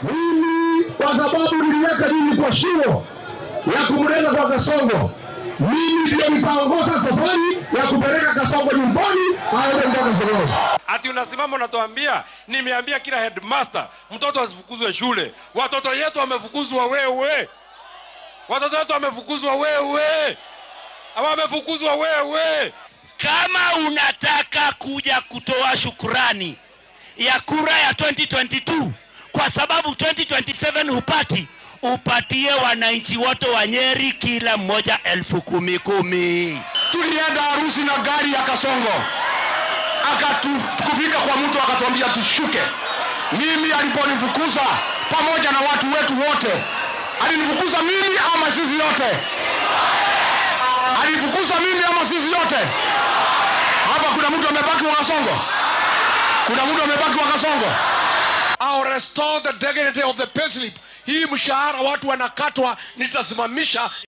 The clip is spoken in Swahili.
Mimi kwa sababu niliweka nini kwa shimo ya kumleta kwa Kasongo, mimi ndio nitaongoza safari ya kupeleka Kasongo nyumbani aende mpaka Sokoni. Ati unasimama unatuambia, nimeambia kila headmaster mtoto asifukuzwe shule. Watoto yetu wamefukuzwa wewe, watoto wetu wamefukuzwa wewe, wamefukuzwa wewe. Kama unataka kuja kutoa shukurani ya kura ya 2022 kwa sababu 2027 hupati, upatie wananchi wote wa Nyeri kila mmoja elfu kumi kumi. Tulienda harusi na gari ya Kasongo, akatufika kwa mtu akatuambia tushuke. Mimi aliponifukuza pamoja na watu wetu wote, alinifukuza mimi ama sisi yote? Alifukuza mimi ama sisi yote? Hapa kuna mtu amebaki wa Kasongo? Kuna mtu amebaki wa Kasongo? I'll restore the dignity of the payslip. Hii mshahara watu wanakatwa, nitasimamisha